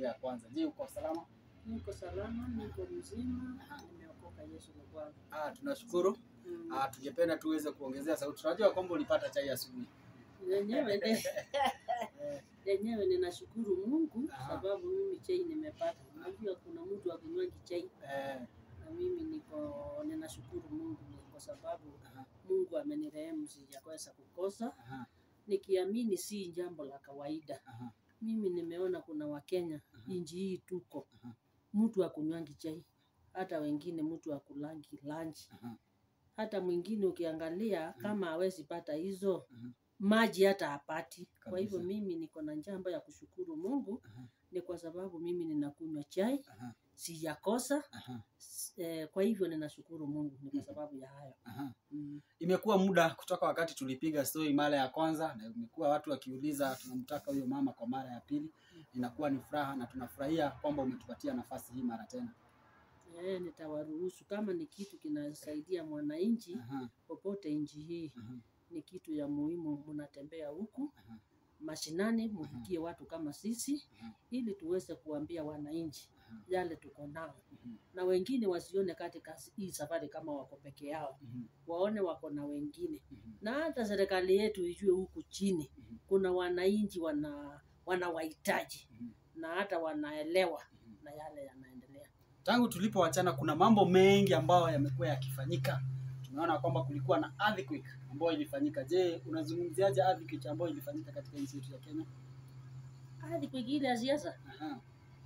mpya ya kwanza. Je, uko salama? Niko salama, niko mzima, nimeokoka. Yesu ni Bwana. Ah, tunashukuru. Mm. Ah, tungependa tuweze kuongezea sauti. Tunajua kwamba ulipata chai asubuhi. Lenyewe ne- lenyewe ninashukuru Mungu Aha. sababu mimi chai nimepata. Unajua kuna mtu akunywangi chai Eh, na mimi niko ninashukuru Mungu ni kwa sababu aha, Mungu amenirehemu sijakosa kukosa, aha, nikiamini si jambo la kawaida. aha, Mimi nimeona kuna Wakenya Aha. inji hii tuko Aha. mtu akunywangi chai, hata wengine mtu akulangi lunch aha, hata mwingine ukiangalia kama hawezi pata hizo Mhm. maji hata hapati. Kwa hivyo Kabisa. mimi niko na jambo ya kushukuru Mungu, aha, ni kwa sababu mimi ninakunywa chai aha, sijakosa. aha, S- Eh, kwa hivyo ninashukuru Mungu ni kwa Mhm. sababu ya hayo. aha. Mm. Imekuwa muda kutoka wakati tulipiga story mara ya kwanza, na imekuwa watu wakiuliza tunamtaka huyo mama kwa mara ya pili. Inakuwa ni furaha na tunafurahia kwamba umetupatia nafasi hii mara tena. Eh, nitawaruhusu kama ni kitu kinasaidia mwananchi Aha, popote nchi hii, aha, ni kitu ya muhimu. Mnatembea huku aha, mashinani, mufikie watu kama sisi, Mhm. ili tuweze kuambia wananchi aha, yale tuko nao mhm, na wengine wasione katika hii safari kama wako peke yao, mhm, waone wako na wengine, mhm, na hata serikali yetu ijue huku chini mhm, kuna wananchi wana wanawahitaji mhm, na hata wanaelewa mhm. na yale yanaendelea. Tangu tulipowachana kuna mambo mengi ambayo yamekuwa yakifanyika. Tumeona kwamba kulikuwa na earthquake ambayo ilifanyika. Je, unazungumziaje earthquake ambayo ilifanyika katika nchi yetu ya Kenya? Hadi kwingine ya siasa Aha,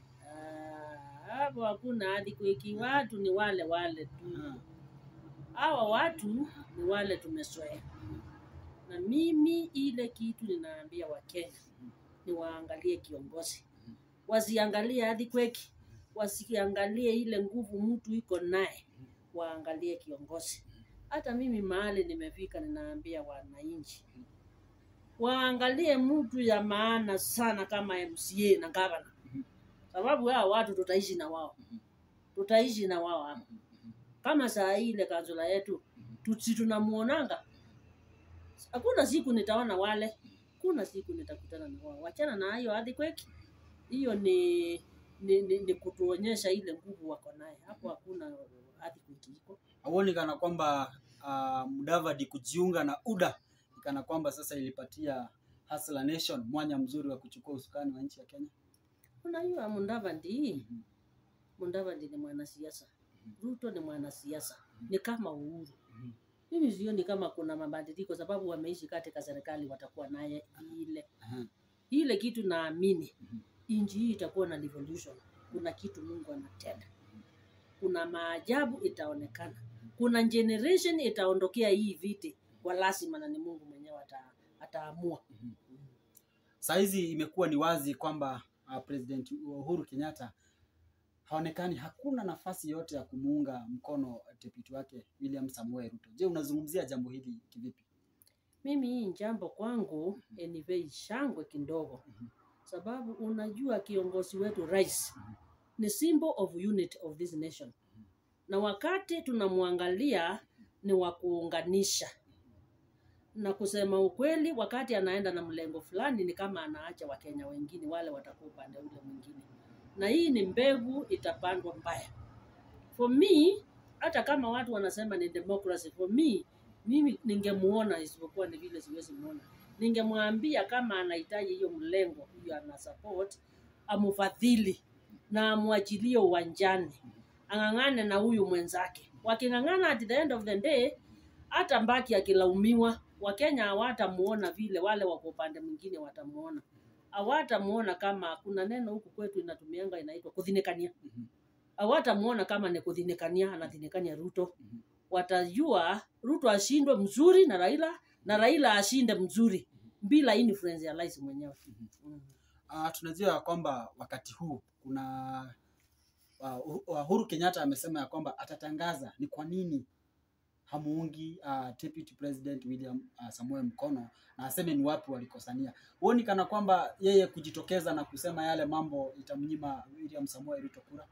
ah, hapo hakuna hadi kwiki, watu ni wale wale tu. aha, Hawa watu ni wale tumezoea, na mimi ile kitu ninaambia Wakenya ni waangalie kiongozi, wasiangalie hadi kweki, wasiangalie ile nguvu mtu iko naye, waangalie kiongozi. Hata mimi mahali nimefika, ninaambia wananchi waangalie mtu ya maana sana kama MCA na gavana, sababu hao watu tutaishi na wao, tutaishi na wao hapa. Kama saa hii ile kansula yetu tusi tunamuonanga, hakuna siku nitaona wale, kuna siku nitakutana na wao. Wachana na hiyo earthquake, hiyo ni ni, ni, ni kutuonyesha ile nguvu wako naye. Hapo hakuna earthquake iko. Hauoni kana kwamba uh, Mudavadi kujiunga na UDA ni kana kwamba sasa ilipatia Hustler Nation mwanya mzuri wa kuchukua usukani wa nchi ya Kenya? Unajua Mudavadi, Mhm, Mudavadi ni mwanasiasa, Ruto ni mwanasiasa, Mhm. ni kama Uhuru. mhm, Mimi sioni kama kuna mabadiliko, sababu wameishi katika serikali, watakuwa naye ile aha, ile kitu. Naamini mhm, nchi hii itakuwa na revolution. Kuna kitu Mungu anatenda, kuna maajabu itaonekana, kuna generation itaondokea hii viti kwa lazima, na ni Mungu mwenyewe ata, ataamua. mhm. Saa hizi imekuwa ni wazi kwamba uh, President Uhuru Kenyatta haonekani, hakuna nafasi yote ya kumuunga mkono deputy wake William Samoei Ruto. Je, unazungumzia jambo hili kivipi? Mimi hii jambo kwangu anyway shangwe kidogo, Mhm. sababu unajua kiongozi wetu rais Mhm. ni symbol of unity of this nation, na wakati tunamwangalia ni wa kuunganisha na kusema ukweli, wakati anaenda na mlengo fulani ni kama anaacha Wakenya wengine wale watakuwa upande ule mwingine, na hii ni mbegu itapandwa mbaya. For me, hata kama watu wanasema ni democracy, for me mimi ningemuona, isipokuwa ni vile siwezi muona, ningemwambia kama anahitaji hiyo mlengo hiyo ana support, amufadhili na amwachilie uwanjani, ang'ang'ane na huyu mwenzake. Waking'ang'ana, at the end of the day, hata mbaki akilaumiwa, Wakenya hawatamuona vile, wale wako upande mwingine watamuona, hawatamuona kama kuna neno huku kwetu inatumianga inaitwa kudhinikania Mhm, hawatamuona kama ni kudhinikania anadhinikania Ruto. mhm, Watajua Ruto ashindwe mzuri na Raila na Raila ashinde mzuri bila influence ya rais mwenyewe. mhm. Mm. Uh, tunajua ya kwamba wakati huu kuna uh, Uhuru Kenyatta amesema ya kwamba atatangaza ni kwa nini hamuungi uh, Deputy President William uh, Samoei mkono na aseme ni wapi walikosania. Huoni kana kwamba yeye kujitokeza na kusema yale mambo itamnyima William Samoei Ruto kura?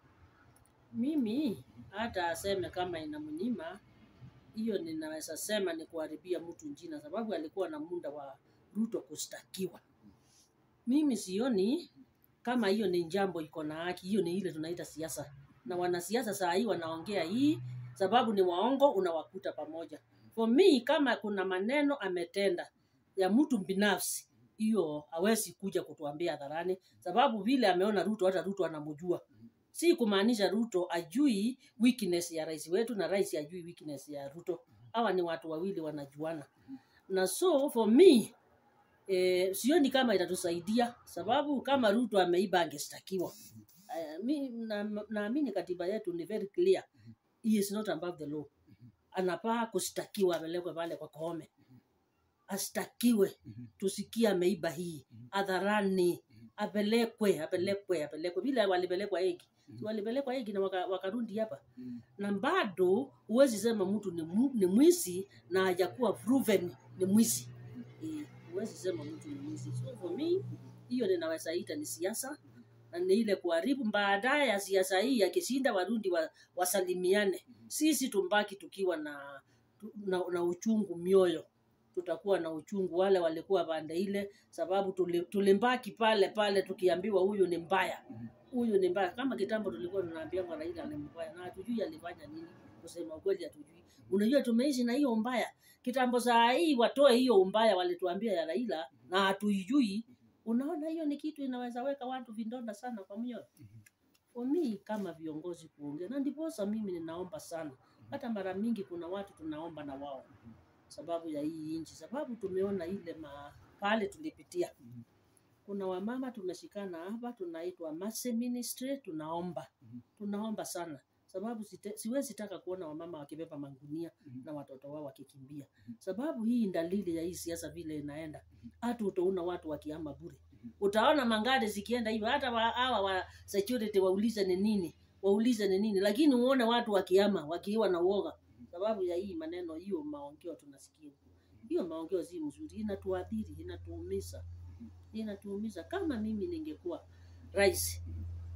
Mimi hata aseme kama inamnyima hiyo, ninaweza sema ni kuharibia mtu jina, sababu alikuwa na muda wa Ruto kushtakiwa. Mimi sioni kama hiyo ni jambo iko na haki hiyo ni ile tunaita siasa na wanasiasa saa hii wanaongea hii sababu ni waongo unawakuta pamoja for me kama kuna maneno ametenda ya mtu binafsi hiyo hawezi kuja kutuambia hadharani sababu vile ameona ruto hata ruto anamjua si kumaanisha ruto ajui weakness ya rais wetu na rais ajui weakness ya ruto hawa ni watu wawili wanajuana na so for me eh, sioni kama itatusaidia sababu kama ruto ameiba angestakiwa Eh, mi na- naamini katiba yetu ni very clear he is not above the law anapaa kushtakiwa apelekwe pale kwa Koome ashtakiwe tusikie ameiba hii hadharani apelekwe apelekwe apelekwe vile walipelekwa egi Si walipelekwa egi na waka- wakarundi hapa na bado huwezi sema mtu ni, mu- ni mwizi na hajakuwa proven ni mwizi Eh, huwezi sema mtu ni mwizi so for me hiyo ninaweza ita ni siasa na ni ile kuharibu baadaye ya siasa hii akishinda warundi wa, wasalimiane sisi tumbaki tukiwa na, tu- na, na uchungu mioyo tutakuwa na uchungu wale walikuwa pande ile sababu tuli- tulimbaki pale pale tukiambiwa huyu ni mbaya huyu ni mbaya kama kitambo tulikuwa tunaambiwa raila ni mbaya na hatujui alifanya nini kusema ukweli hatujui unajua tumeishi na hiyo mbaya kitambo saa hii watoe hiyo umbaya walituambia ya raila na hatuijui unaona hiyo ni kitu inaweza weka watu vindonda sana kwa mioyo for me kama viongozi kuongea na ndiposa mimi ninaomba sana hata mara mingi kuna watu tunaomba na wao sababu ya hii nchi sababu tumeona ile ma, pale tulipitia kuna wamama tumeshikana hapa tunaitwa Mercy Ministry tunaomba tunaomba sana sababu site, siwezi taka kuona wamama wakibeba mangunia na watoto wao wakikimbia sababu hii dalili ya hii siasa vile inaenda hata utaona watu wakiama bure utaona mangari zikienda hivyo hata wa- hawa wa security waulize ni nini waulize ni nini lakini uone watu wakiama wakiwa na uoga sababu ya hii maneno hiyo maongeo tunasikia hiyo maongeo si mzuri inatuadhiri inatuumiza inatuumiza kama mimi ningekuwa rais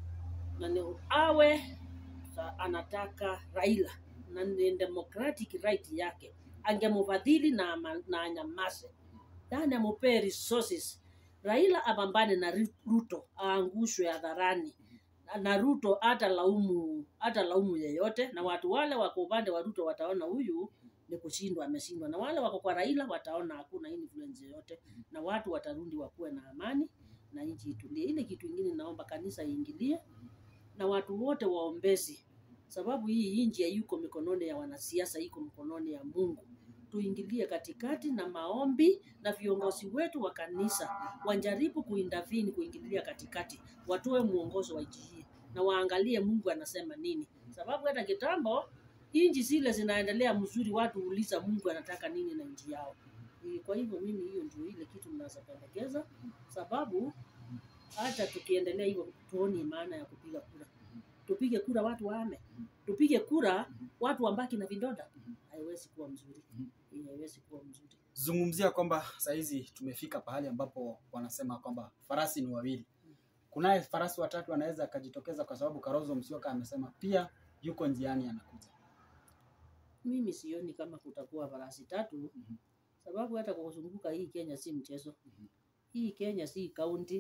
na ni awe sa- anataka raila na ni democratic right yake angemfadhili na, ama- na anyamaze yani amupee resources raila apambane na Ru- ruto aangushwe hadharani Na- na ruto hata laumu hata laumu yeyote na watu wale wako upande wa ruto wataona huyu ni kushindwa ameshindwa na wale wako kwa raila wataona hakuna influence yoyote na watu watarundi wakuwe na amani na nchi itulie ile kitu ingine naomba kanisa iingilie na watu wote waombezi sababu hii nchi hayuko mikononi ya wanasiasa iko mikononi ya mungu tuingilie katikati na maombi na viongozi wetu wa kanisa wajaribu kuindavini kuingilia katikati watoe mwongozo wa nchi hii na waangalie mungu anasema nini sababu hata kitambo nchi zile zinaendelea mzuri watu huuliza mungu anataka nini na nchi yao Eh, kwa hivyo mimi hiyo ndio ile kitu ninazopendekeza sababu hata tukiendelea hivyo tuoni maana ya kupiga kura tupige kura watu waame tupige kura watu wambaki na vidonda haiwezi kuwa mzuri Eh, haiwezi kuwa mzuri zungumzia kwamba sahizi tumefika pahali ambapo wanasema kwamba farasi ni wawili kunaye farasi watatu anaweza akajitokeza kwa sababu karozo msioka amesema pia yuko njiani anakuja mimi sioni kama kutakuwa farasi tatu sababu hata kwa kuzunguka hii kenya si mchezo hii kenya si kaunti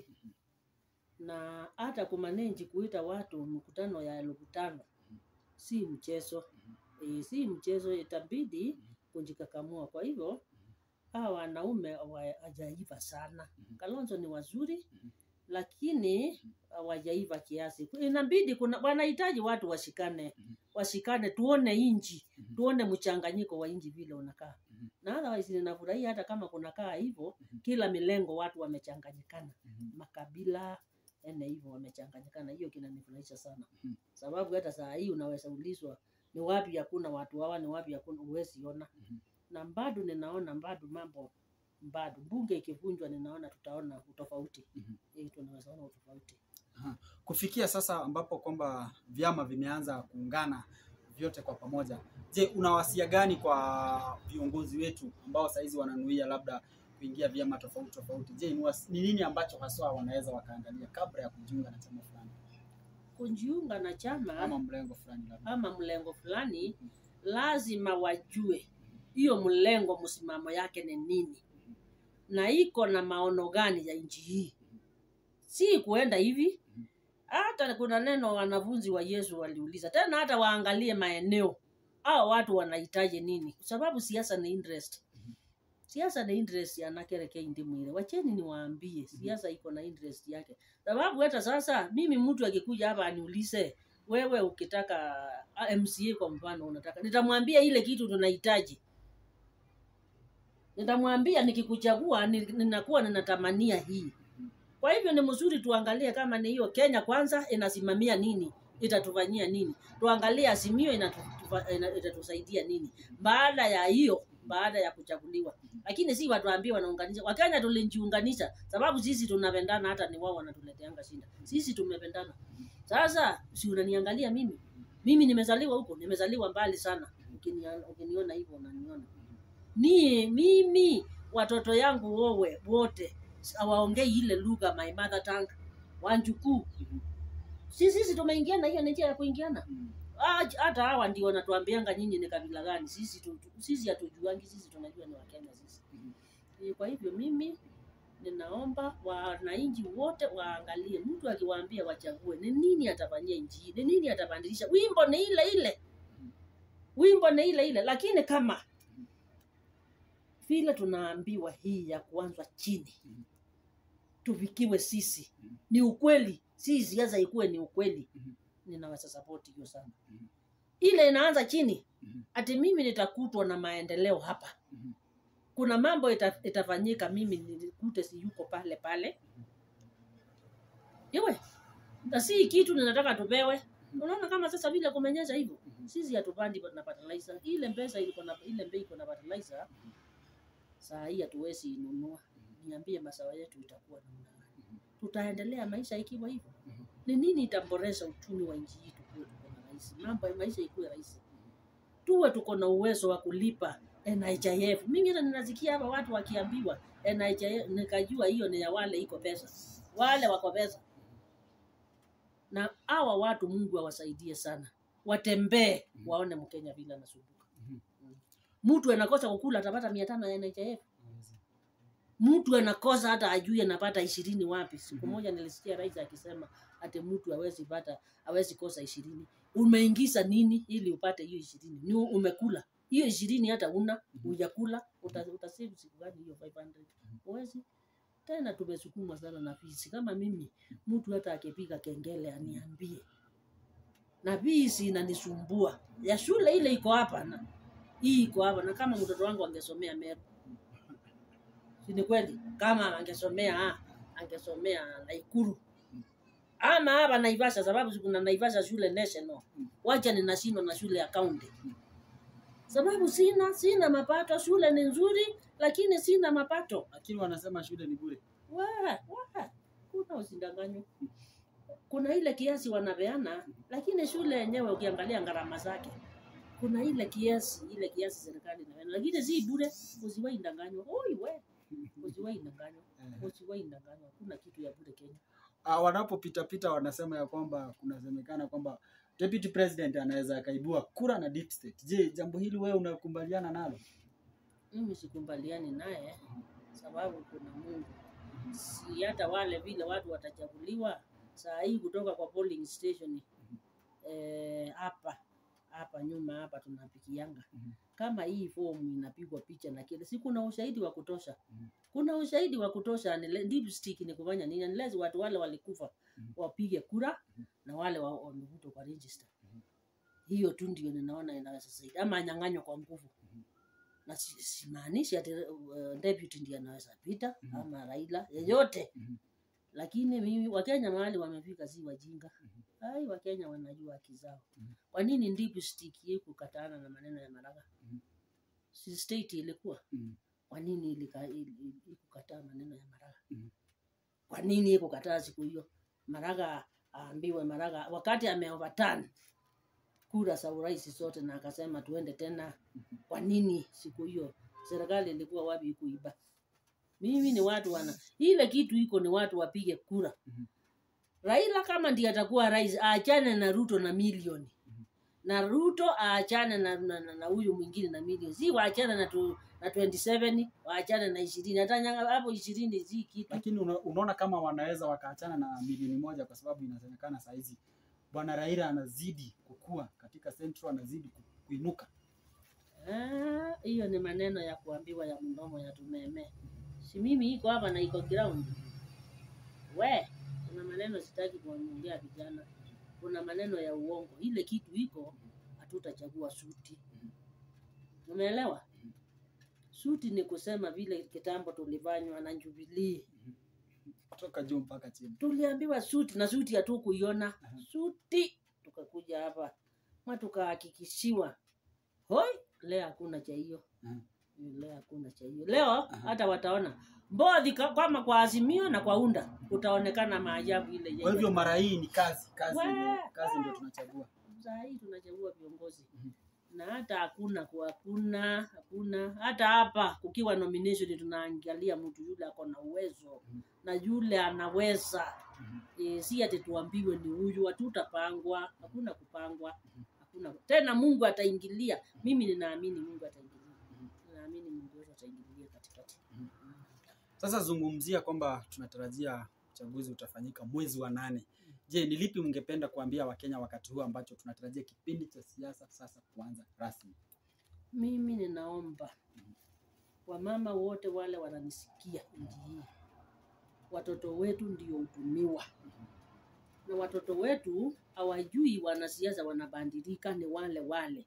na hata kumanenji kuita watu mkutano ya elfu tano si mchezo e, si mchezo itabidi kujikakamua kwa hivyo hawa wanaume hawajaiva sana kalonzo ni wazuri lakini hawajaiva kiasi inabidi kuna wanahitaji watu washikane washikane tuone inji tuone mchanganyiko wa inji vile unakaa na otherwise ninafurahia hata kama kunakaa hivyo kila milengo watu wamechanganyikana makabila ene hivyo wamechanganyikana hiyo kinanifurahisha sana Mhm. sababu hata saa hii unaweza ulizwa ni wapi hakuna watu hawa ni wapi hakuna huwezi ona Mhm. na bado ninaona bado mambo bado bunge ikivunjwa ninaona tutaona utofauti Mhm. Eh, tunaweza ona utofauti kufikia sasa ambapo kwamba vyama vimeanza kuungana vyote kwa pamoja je una wasia gani kwa viongozi wetu ambao sahizi wananuia labda kuingia vyama tofauti tofauti je ni wasi- ni nini ambacho haswa wanaweza wakaangalia kabla ya kujiunga na chama fulani kujiunga na chama ama mlengo fulani labda ama mlengo fulani lazima wajue hiyo mlengo msimamo yake ni nini na iko na maono gani ya nchi hii si kuenda hivi hata kuna neno wanafunzi wa yesu waliuliza tena hata waangalie maeneo au watu wanahitaji nini kwa sababu siasa ni interest siasa ni interest ya nakereke ndimwire wacheni niwaambie siasa iko na interest yake sababu hata sasa mimi mtu akikuja hapa aniulize wewe ukitaka ah, mca kwa mfano unataka nitamwambia ile kitu tunahitaji nitamwambia nikikuchagua ni- ninakuwa ninatamania hii kwa hivyo ni mzuri tuangalie kama ni hiyo kenya kwanza inasimamia nini itatufanyia nini tuangalie azimio inatufa- ina- itatusaidia nini baada ya hiyo baada ya kuchaguliwa lakini si watuambie wanaunganisha wakenya tulijiunganisha sababu sisi tunapendana hata ni wao wanatuleteanga shinda sisi tumependana sasa si unaniangalia mimi mimi nimezaliwa huko nimezaliwa mbali sana Ukinia- ukiniona hivyo unaniona ni mimi watoto yangu wowe wote hawaongei ile lugha my mother tongue wanjukuu si sisi tumeingiana hiyo ni njia ya kuingiana Ah, hata hawa ndio wanatuambianga nyinyi ni kabila gani sisi tu, tu- sisi hatujuangi sisi tunajua ni wakenya sisi Eh, kwa hivyo mimi ninaomba wananchi wote waangalie mtu akiwaambia wachague ni nini atafanyia nchi hii ni nini atabadilisha wimbo ni ile ile wimbo ni ile ile lakini kama vile tunaambiwa hii ya kuanzwa chini tufikiwe sisi ni ukweli si siasa ikuwe ni ukweli ninaweza sapoti hiyo sana ile inaanza chini ati mimi nitakutwa na maendeleo hapa kuna mambo ita, itafanyika mimi nikute si yuko pale pale iwe na si kitu ninataka tupewe unaona kama sasa vile kumenyesha hivyo sisi hatupandi na fertilizer ile pesa iko na ile bei iko na fertilizer saa hii hatuwezi inunua niambie masawa yetu itakuwa namna gani tutaendelea maisha ikiwa hivyo ni nini itaboresha uchumi wa nchi hii tukuwe tuko na rahisi mambo ya maisha ikuwe rahisi tuwe tuko na uwezo wa kulipa NHIF. Mimi hata ninasikia hapa watu wakiambiwa NHIF, nikajua hiyo ni ya wale iko pesa, wale wako pesa. Na hawa watu Mungu awasaidie sana, watembee waone Mkenya vile anasumbuka. Mtu anakosa kukula atapata mia tano ya NHIF. Mtu anakosa hata ajui anapata ishirini wapi. Siku moja nilisikia rais akisema ati mtu hawezi pata hawezi kosa ishirini. Umeingiza nini ili upate hiyo ishirini? Ni umekula hiyo ishirini, hata una hujakula, uta, utasave siku gani hiyo 500? Huwezi tena. Tumesukumwa sana na visi. Kama mimi mtu hata akipiga kengele aniambie, na visi inanisumbua ya shule ile iko hapa na hii iko hapa, na kama mtoto wangu angesomea Meru si ni kweli? Kama angesomea ah, angesomea Naikuru ama hapa Naivasha, sababu si kuna Naivasha shule national, wacha ninashindwa na shule ya county, sababu sina sina mapato. Shule ni nzuri, lakini sina mapato. lakini wanasema shule ni bure Wa, wa, kuna usidanganywa. Kuna ile kiasi wanapeana, lakini shule yenyewe ukiangalia gharama zake kuna ile kiasi ile kiasi serikali inapeana, lakini si bure. Usiwahi danganywa. Oi we, usiwahi danganywa, usiwahi danganywa. Kuna kitu ya bure Kenya. uh, wanapopita pita wanasema ya kwamba kunasemekana kwamba deputy president anaweza akaibua kura na deep state. Je, jambo hili wewe unakubaliana nalo? Mimi sikubaliani naye sababu kuna Mungu. Si hata wale vile watu watachaguliwa saa hii kutoka kwa polling station eh, hapa hapa nyuma hapa tunapikianga Mhm. kama hii fomu inapigwa picha na kile, si kuna ushahidi wa kutosha? Mhm. Kuna ushahidi wa kutosha. ni le- deep stick ni kufanya nini? Unless watu wale walikufa Mhm. wapige kura na wale wa- wamevutwa kwa register. Hiyo tu ndio ninaona inaweza saidia, ama anyang'anywa kwa nguvu na si- simaanishi ati uh, deputy ndiye anaweza pita Mhm. ama Raila yeyote Mhm. lakini mimi Wakenya mahali wamefika si wajinga. Ai, Wakenya wanajua haki zao. Mhm. Kwa nini deep stick hii kukatana na maneno ya Maraga? Mhm. Si state ilikuwa Mhm. kwa nini ilika- ili- ili- ikukataa maneno ya Maraga? Mhm. Kwa nini ikukataa siku hiyo? Maraga aambiwe Maraga wakati ameoverturn kura za urais zote na akasema tuende tena. Kwa nini siku hiyo serikali ilikuwa wapi kuiba? Mimi ni watu wana ile kitu iko ni watu wapige kura. Mhm. Raila kama ndiye atakuwa rais aachane na Ruto na milioni Mhm. na Ruto aachane na na, na, na huyu mwingine na milioni, si waachane na tu, na 27 waachane na ishirini hata nyanga- hapo ishirini si kitu lakini una, unaona kama wanaweza wakaachana na milioni moja kwa sababu inasemekana saa hizi bwana Raila anazidi kukua katika Central, anazidi ku- kuinuka. Ah, hiyo ni maneno ya kuambiwa ya mdomo ya tumeme si mimi iko hapa na iko ground we kuna maneno sitaki kuongea vijana kuna maneno ya uongo ile kitu iko hatutachagua suti umeelewa suti ni kusema vile kitambo tulifanywa na Jubilee kutoka juu mpaka chini. tuliambiwa suti na suti hatukuiona suti tukakuja hapa ma tukahakikishiwa hoi leo hakuna cha hiyo Mhm. leo hakuna cha hiyo leo hata wataona mbodhi ka- kama kwa azimio na kwa unda utaonekana maajabu ile Kwa yenye hivyo mara hii ni kazi, kazi, We- ndio- kazi ndio tunachagua. saa hii tunachagua viongozi Mhm. na hata hakuna kwa hakuna hakuna hata hapa kukiwa nomination tunaangalia mtu yule ako na uwezo Mhm. na yule anaweza Mhm. e, si ati tuambiwe ni huyu hatutapangwa hakuna kupangwa hakuna tena mungu ataingilia mimi ninaamini mungu ataingilia ninaamini mungu wetu ataingilia katikati Sasa zungumzia kwamba tunatarajia uchaguzi utafanyika mwezi wa nane. Je, ni lipi mngependa kuambia Wakenya wakati huu ambacho tunatarajia kipindi cha siasa sasa kuanza rasmi? mimi ninaomba wamama wote wale wananisikia nchi hii watoto wetu ndio hutumiwa na watoto wetu hawajui wanasiasa wanabadilika ni wale wale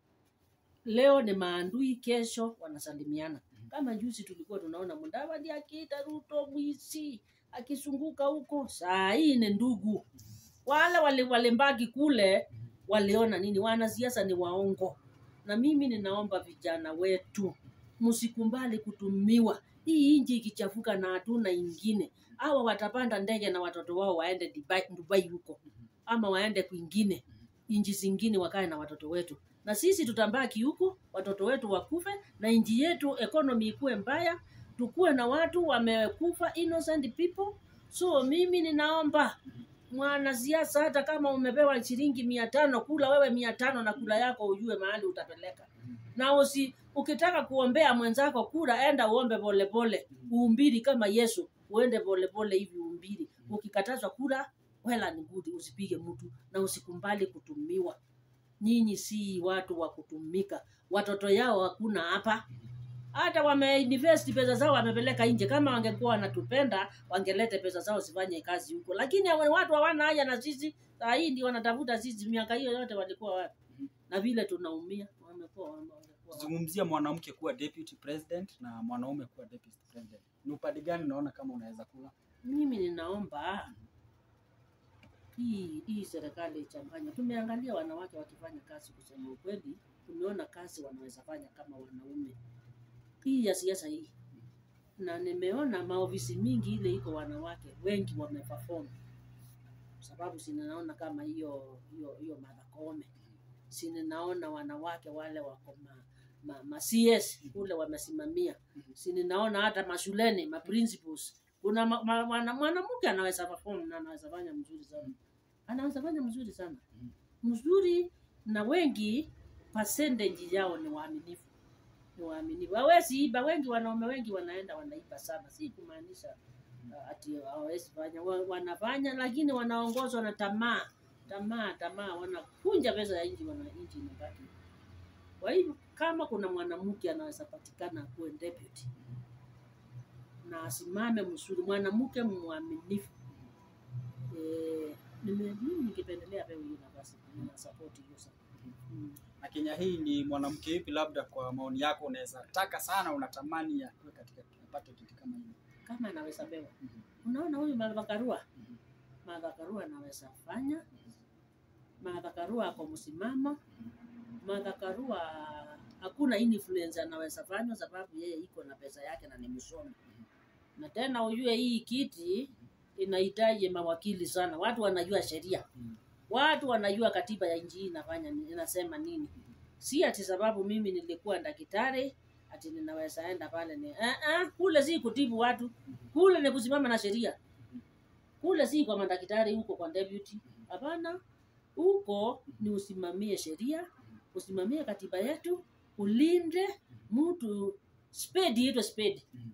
leo ni maandui kesho wanasalimiana kama juzi tulikuwa tunaona mudavadi akiita ruto mwisi akisunguka huko saa hii ni ndugu wale wali- walimbaki kule waliona nini wanasiasa ni waongo na mimi ninaomba vijana wetu msikumbali kutumiwa hii nchi ikichafuka na hatuna ingine hawa watapanda ndege na watoto wao waende Dubai, Dubai huko ama waende kwingine nchi zingine wakae na watoto wetu na sisi tutambaki huku watoto wetu wakufe na nchi yetu economy ikuwe mbaya tukuwe na watu wamekufa innocent people so mimi ninaomba mwanasiasa hata kama umepewa shilingi mia tano kula wewe mia tano na kula yako ujue mahali utapeleka na usi ukitaka kuombea mwenzako kura enda uombe polepole uumbiri kama yesu uende polepole hivi uumbiri ukikatazwa kura wela ni good usipige mtu na usikumbali kutumiwa nyinyi si watu wa kutumika watoto yao hakuna hapa hata wameinvest pesa zao wamepeleka nje kama wangekuwa wanatupenda wangelete pesa zao zifanye kazi huko lakini hawa- watu hawana haja na sisi saa hii ndio wanatafuta sisi miaka hiyo yote walikuwa wapi na vile tunaumia wamekuwa wame- wangekuwa wapi? Zungumzia mwanamke kuwa deputy president na mwanaume kuwa deputy president. Ni upande gani unaona kama unaweza kuwa? mimi ninaomba hii hii serikali ichanganye. Tumeangalia wanawake wakifanya kazi, kusema ukweli, tumeona kazi wanaweza fanya kama wanaume. Hii ya siasa hii, na nimeona maofisi mingi ile iko wanawake wengi wameperform, sababu sininaona kama hiyo hiyo hiyo Martha Koome, sininaona wanawake wale wako ma, ma, ma CS kule wamesimamia, sininaona hata mashuleni ma principals kuna ma- ma- mwana- mwanamke anaweza perform na anaweza fanya mzuri sana, anaweza fanya mzuri sana mzuri, na wengi percentage yao ni waaminifu, ni waaminifu, hawezi iba. Wengi wanaume wengi wanaenda wanaiba sana, si kumaanisha uh, ati hawawezi fanya, Wa- wanafanya, lakini wanaongozwa na tamaa, tamaa, tamaa, wanakunja pesa ya nchi, wana nchi inabaki. Kwa hivyo kama kuna mwanamke anaweza patikana akuwe deputy na asimame mzuri, mwanamke mwaminifu. Eh, nime- mimi ningependelea pewe hiyo nafasi, nina support hiyo sana. Mm. Na Kenya hii ni mwanamke yupi, labda kwa maoni yako unaweza taka sana, unatamani ya kuwe katika apate kiti kama hiyo? Kama anaweza pewa, Mhm. unaona huyu Martha Karua, Mhm. Martha Karua anaweza fanya. Martha Karua ako msimamo. Martha Karua hakuna influence anaweza fanya, sababu yeye iko na pesa yake na ni msomi. Na tena ujue hii kiti inahitaji mawakili sana, watu wanajua sheria Mhm. watu wanajua katiba ya nchi hii inafanya ni- inasema nini. Si ati sababu mimi nilikuwa daktari ati ninaweza enda pale ni eh, eh, kule si kutibu watu, kule ni kusimama na sheria. Kule si kwa madaktari, huko kwa deputy. Hapana, huko ni usimamie sheria, usimamie katiba yetu, ulinde mtu spedi iitwe spedi Mhm.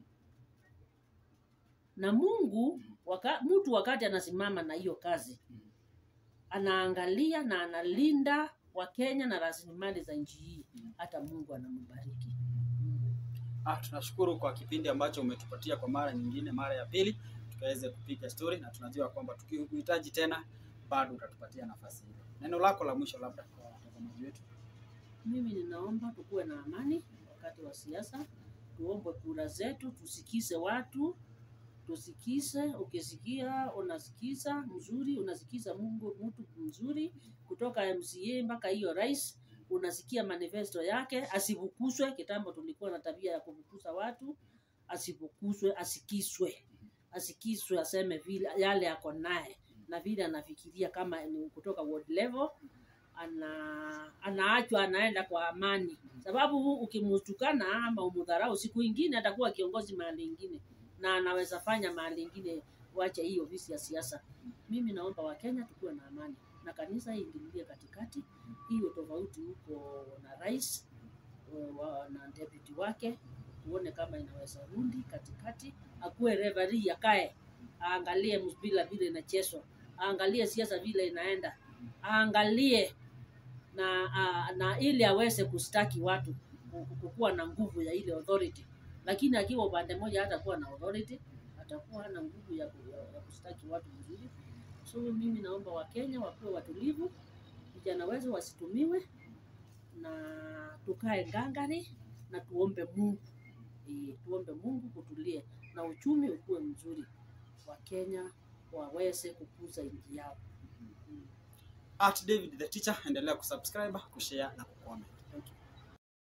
na mungu waka, mtu wakati anasimama na hiyo kazi Mhm. anaangalia na analinda wakenya na rasilimali za nchi hii Mhm. hata mungu anambariki Ah, tunashukuru kwa kipindi ambacho umetupatia kwa mara nyingine, mara ya pili tukaweze kupiga story, na tunajua kwamba tukikuhitaji tena bado utatupatia nafasi hiyo. Neno lako la mwisho labda kwa watazamaji wetu. mimi ninaomba tukuwe na amani wakati wa siasa tuombe kura zetu tusikize watu tusikize ukisikia unasikiza mzuri unasikiza mungu mtu mzuri kutoka mca mpaka hiyo rais unasikia manifesto yake asivukuzwe kitambo tulikuwa na tabia ya kuvukuza watu asivukuzwe asikizwe asikizwe aseme vile yale ako naye na vile anafikiria kama ni kutoka world level ana anaachwa anaenda kwa amani sababu ukimtukana ama umudharau siku ingine atakuwa kiongozi mahali ingine na anaweza fanya mahali ingine wache hiyo visi ya siasa mimi naomba wakenya tukuwe na amani na kanisa iingilie katikati hiyo tofauti huko na rais wa- wa- na deputy wake tuone kama inaweza rundi katikati akuwe revari akae aangalie mpira vile inachezwa aangalie siasa vile inaenda aangalie na, a, na ili aweze kustaki watu ku- kukuwa na nguvu ya ile authority lakini akiwa upande mmoja hatakuwa na authority atakuwa hana nguvu ya, ku- ya, ya kustaki watu vizuri so mimi naomba wakenya wakuwe watulivu vijana wetu wasitumiwe na tukae ngangari na tuombe mungu e, tuombe mungu kutulie na uchumi ukuwe mzuri wakenya waweze kukuza nchi yao mm. At David the Teacher, endelea kusubscribe, kushare na kucomment.